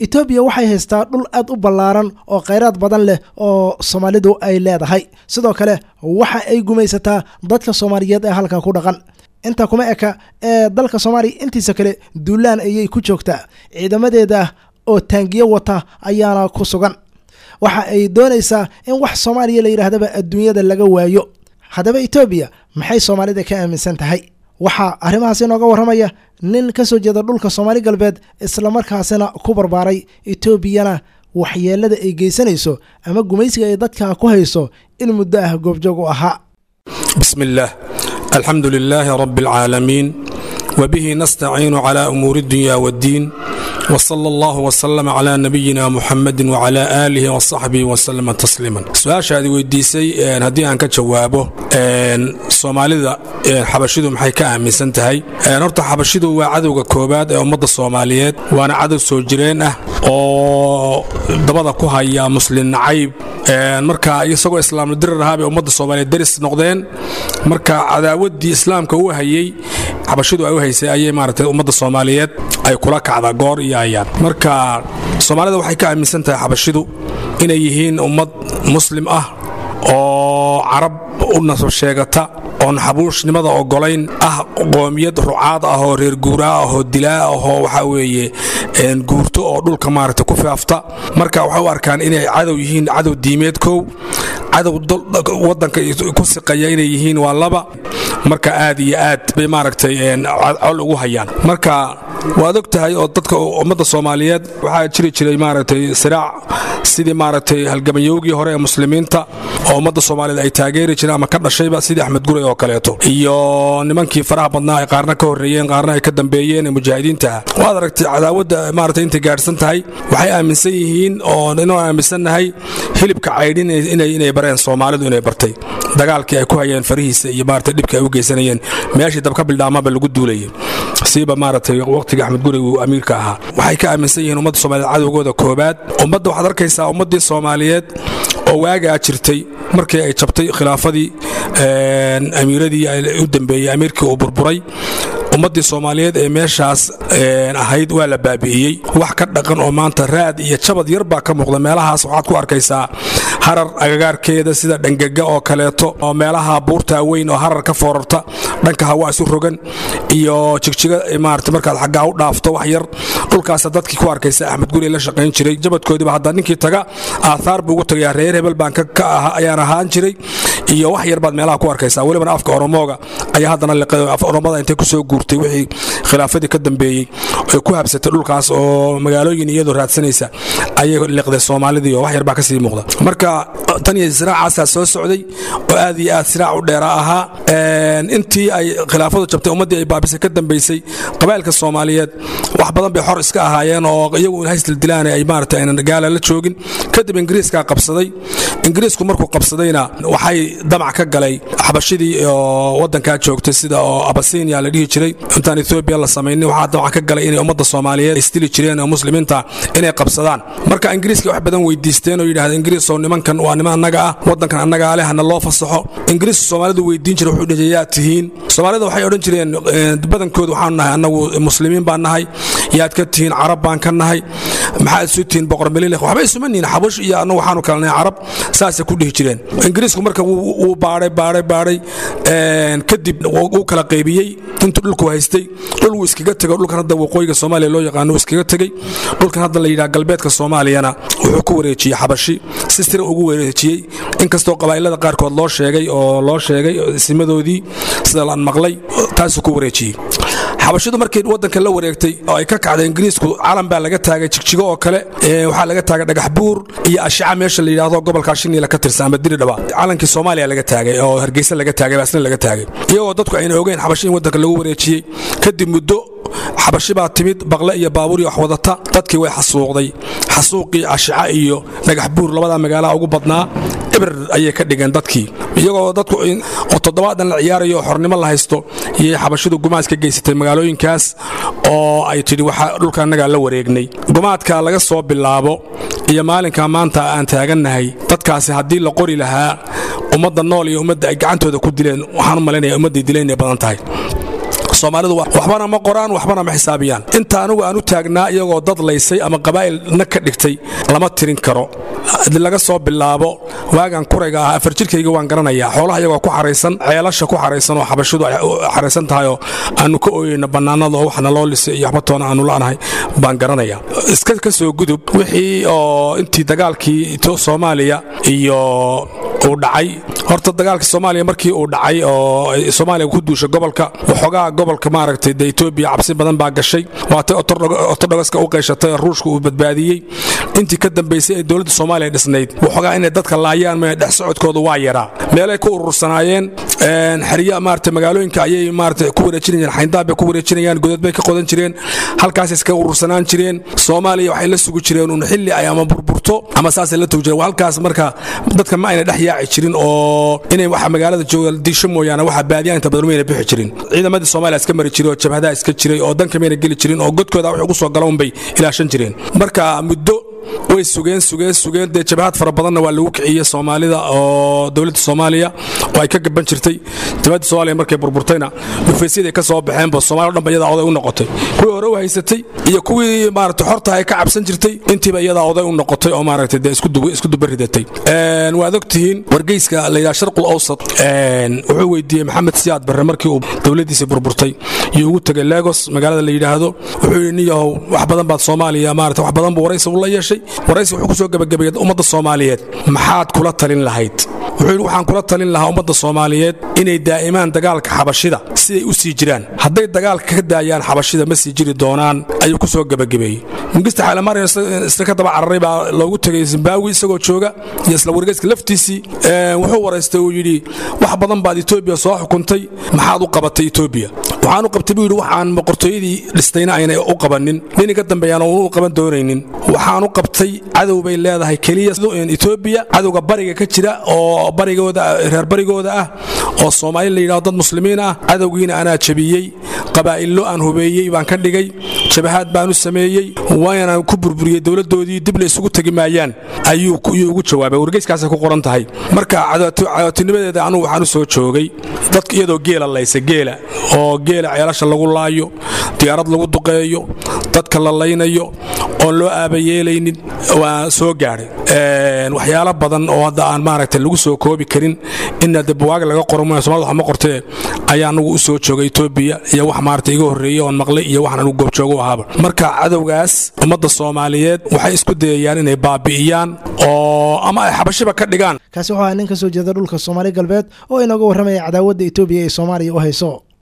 etoobiya waxay haystaa dhul aad u ballaaran oo khayraad badan leh oo soomaalidu ay leedahay sidoo kale waxa ay gumaysataa dadka soomaaliyeed ee halka ku dhaqan intaa kuma eka ee dalka soomaaliya intiisa kale duulaan ayay ku joogtaa ciidamadeeda oo taangiyo wata ayaana ku sugan waxa ay doonaysaa in wax soomaaliya la yidhaahdaba adduunyada laga waayo haddaba etoobiya maxay soomaalida ka aaminsan tahay waxaa arrimahaas inooga warramaya nin ka soo jeeda dhulka soomaali galbeed islamarkaasina ku barbaaray etoobiyana waxyeelada ay geysanayso ama gumaysiga ay dadka ku hayso in muddo ah goobjoog u ahaa بسم الله الحمد لله رب العالمين وبه نستعين على أمور الدنيا والدين وصلى الله وسلم على نبينا محمد وعلى آله وصحبه وسلم تسليما سؤال هذه ويديسي هدي أنك جوابه soomaalida xabashidu maxay ka aaminsan tahay horta xabashidu waa cadowga koobaad ee ummadda soomaaliyeed waana cadow soo jireen ah oo dabada ku haya muslin nacayb marka isagoo islaamla dirir ahaa bay ummadda soomaaliyeed deris noqdeen marka cadaawaddii islaamka uu hayey xabashidu ay u haysay ayay maaragtay ummadda soomaaliyeed ay kula kacdaa goor iyo ayaan marka soomaalida waxay ka aaminsan tahay xabashidu inay yihiin ummad muslim ah oo carab u nasab sheegata oon xabuushnimada ogolayn ah qoomiyad rucaad ah oo reer guuraa ah oo dilaa ah oo waxaa weeye guurto oo dhulka maaragta ku faafta marka waxay u arkaan inay cadow yihiin cadow diimeed kow cadow wadanka ku siqaya inay yihiin waa laba marka aad iyo aad bay maaragtay col ugu hayaan marka waad og tahay oo dadka ummadda soomaaliyeed waxaa jiri jiray maaragtay siraac sidii maaragtay halgamayowgii hore ee muslimiinta oo ummadda soomaaliyeed ay taageeri jireen ama ka dhashayba sidii axmed guray oo kaleeto iyo nimankii faraha badnaa ay qaarna ka horreeyeen qaarna ay ka dambeeyeen ee mujaahidiintaha waad aragtay cadaawadda maaragtay intay gaadhsan tahay waxay aaminsan yihiin oo inuu aaminsannahay hilibka caydhin inay bareen soomaalidu inay bartay dagaalkii ay ku hayeen farihiisa iyo maaragtay dhibka ay u geysanayeen meeshii dabka bildhaamaba lagu duulayay siiba maaragtay waqtigii axmed guray uu amiirka ahaa waxay ka aaminsan yihiin ummadda soomaaliyeed cadowgooda koobaad ummadda waxaad arkaysaa ummaddii soomaaliyeed oo waagaa jirtay markii ay jabtay khilaafadii amiiradii u dambeeyey amiirkii uu burburay ummaddii soomaaliyeed ee meeshaas ahayd waa la baabi'iyey wax ka dhaqan oo maanta raad iyo jabad yar baa ka muuqda meelahaas waxaad ku arkaysaa harar agagaarkeeda sida dhangega oo kaleeto oo meelaha buurtaa weyn oo harar ka foorarta dhanka hawaa isu rogan iyo jigjiga maarata markaad xaggaa u dhaafto wax yar dhulkaasa dadkii ku arkaysa axmed guri la shaqayn jiray jabadkoodiiba hadda ninkii taga aathaar buu ugu tagayaa reer hebel baan ayaan ahaan jiray iyo wax yar baad meelaha ku arkaysaa welibana afka oromooga ayaa haddana liqay af oromada intay kusoo guurtay wixii khilaafadii ka dambeeyey ay ku habsatay dhulkaas oo magaalooyin iyadoo raadsanaysa ayay liqday soomaalidii oo wax yar baa kasii muuqda marka tan iyo siraacaasaa soo socday oo aad iyo aad siraac u dheera ahaa intii ay khilaafadu jabtay ummaddii ay baabisay ka dambaysay qabaa'ilka soomaaliyeed wax badan bay xor iska ahaayeen oo iyagu haysdildilaan ay maarata aynan gaala la joogin kadib ingiriiskaa qabsaday ingiriisku markuu qabsadayna waxay damac ka galay xabashidii oo wadankaa joogtay sida oo abasinia la dhihi jiray intaan ethoobiya la samaynin waxaa damac ka galay inay ummadda soomaaliyeed isdili jireen oo muslimiinta inay qabsadaan marka ingiriiska wax badan weydiisteen oo yidhahdeen ingiriisow nimankan waa niman annaga ah waddankan annagaa leh hana loo fasaxo ingiriisku soomaalidu weydiin jiray wuxuu dhihi yaad tihiin soomaalida waxay odhan jireen badankoodu waxaanu nahay annagu muslimiin baan nahay yaad ka tihiin carab baan ka nahay maxaad isu tihiin boqor melileh waxba isuma nihin xabush iyo annagu waxaanu kala nahay carab saasay ku dhihi jireen ingiriisku marka wuu baadhay baadhay baadhay kadib wuu kala qaybiyey intuu dhulku haystay dhul wuu iskaga tego dhulkan hadda waqooyiga soomaaliya loo yaqaano wuu iskaga tegey dhulkan hadda la yidhaha galbeedka soomaaliyana wuxuu ku wareejiyey xabashi si sira ugu wareejiyey inkastoo qabaa'ilada qaarkood loo sheegay oo loo sheegay simadoodii sida laan maqlay taasuu ku wareejiyey xabashidu markay wadanka la wareegtay oo ay ka kacday ingiriisku calan baa laga taagay jigjigo oo kale waxaa laga taagay dhagax buur iyo ashica meesha la yidhaahdo gobolka shiniila ka tirsan ama diridhaba calankii soomaaliya laga taagay oo hargeysa laga taagay baasna laga taagay iyagoo dadku ayna ogeyn xabashi in wadanka lagu wareejiyey kadib muddo xabashi baa timid baqle iyo baabuur iyo wax wadata dadkii way xasuuqday xasuuqii ashica iyo dhagax buur labadaa magaalaha ugu badnaa ibir ayay ka dhigeen dadkii iyagoo dadku oo toddobaadan la ciyaarayo oo xornimo la haysto iyay xabashidu gumaad ka geysatay magaalooyinkaas oo ay tidhi waxaa dhulka annagaa la wareegnay gumaadka laga soo bilaabo iyo maalinka maanta aan taagannahay dadkaasi haddii la qori lahaa ummadda nool iyo ummadda ay gacantooda ku dileen waxaan u malaynaya ummadday dileen inay badan tahay soomaalidu waxbana ma qoraan waxbana ma xisaabiyaan inta anigu aan u taagnaa iyagoo dad laysay ama qabaa'ilna ka dhigtay lama tirin karo laga soo bilaabo waagan kurayga ah afar jirkayga waan garanayaa xoolaha iyagoo ku xaraysan ceelasha ku xaraysan oo xabashidu ay xaraysan tahay oo aanu ka ooyeyno bannaanada oo waxna loo lisay iyo waxba toona aanu la'nahay baan garanaya iska ka soo gudub wixii oo intii dagaalkii soomaaliya iyo uu dhacay horta dagaalkii soomaaliya markii uu dhacay oo soomaaliya ku duushay gobolka waxoogaa gobolka maaragtay de etoobiya cabsi badan baa gashay waatay ortodhogaska u qayshatay oo ruushka uu badbaadiyey intii ka dambaysay ee dowladda soomaaliya dhisnayd waxoogaa inay dadka laayaan ma dhex socodkooda waa yaraa meelay ku urursanaayeen xerya maarata magaalooyinka ayay maarata ku wareejinayeen xayndaab bay ku wareejinayaan godad bay ka qodan jireen halkaasay iskaga urursanaan jireen soomaaliya waxay la sugi jireen un xilli ay ama burburto ama saasay la tugi jireen halkaas marka dadka ma ayna dhex yaaci jirin oo inay waxa magaalada jooga diisho mooyaane waxa baadiyaa inta badan mayna bixi jirin ciidamadii soomaaliya iska mari jiray oo jabhadaha iska jiray oo danka mayna geli jirin oo godkooda wax ugu soo galoon bay ilaashan jireen marka muddo way sugeen sugeen sugeen dee jabahad fara badanna waa lagu kiciyey soomaalida oo dowladda soomaaliya oo ay ka gaban jirtay jabhadda soomaaliya markay burburtayna dhufaysyada ka soo baxeenba soomaliya o dhan ba iyadaa oday u noqotay kuwii hore u haysatay iyo kuwii maarata xorta ay ka cabsan jirtay intiiba iyadaa oday u noqotay oo maaragtay dee isku duba ridatay waad og tihiin wargeyska la yidhaha sharqul awsat wuxuu weydiiyey maxamed siyaad barre markii uu dowladdiisii burburtay iyo ugu tegay lagos magaalada la yidhaahdo wuxuu yidhi nin yahow wax badan baad soomaaliya maarata wax badan buu waraysi ula yeeshay waraysi wuxuu ku soo gebagabeeyey ummadda soomaaliyeed maxaad kula talin lahayd wuxuu yidhi waxaan kula talin lahaa ummadda soomaaliyeed inay daa'imaan dagaalka xabashida siday u sii jiraan hadday dagaalka ka daayaan xabashida ma sii jiri doonaan ayuu ku soo gebagabeeyey mungista xaalamaariya isla ka daba cararay baa loogu tegay zimbabwe isagoo jooga iyo isla wargeyska laftiisii wuxuu waraystay uu yidhi wax badan baad etoobiya soo xukuntay maxaad u qabatay etoobiya waxaan u qabtay buu yidhi waxaan boqortooyadii dhistayna aynay u qabanin nini ka dambeeyaan u qaban doonaynin waxaan u qabtay cadow bay leedahay keliya etoobiya cadowga bariga ka jira oo barigooda reer barigooda ah oo soomaali la yidhahdo dad muslimiin ah cadowgiina anaa jabiyey qabaa'illo aan hubeeyey baan ka dhigay jabahaad baan u sameeyey waana ku burburiyey dowladdoodii dib la isugu tegi maayaan ayuu ugu jawaabay wargeyskaasay ku qoran tahay marka cadootinimadeeda anugu waxaan u soo joogay dadka iyadoo geela laysa geela oo geela ceelasha lagu laayo diyaarad lagu duqeeyo dadka la laynayo oon loo aabayeelaynin waa soo gaadhay waxyaalo badan oo hadda aan maaragta lagu soo koobi karin in de buwaag laga qoro mooya somalida wax ma qortee ayaa anugu u soo joogay etoobiya iyo wax maarata iga horreeyey oon maqlay iyo waxaan anugu goobjoogo ahaaba marka cadowgaas ummadda soomaaliyeed waxay isku dayayaan inay baabi'iyaan oo ama ay xabashiba ka dhigaan kaasi wuxuu ahaa nin ka soo jeeda dhulka soomaali galbeed oo inooga warramaya cadaawadda etoobiya ee soomaaliya u hayso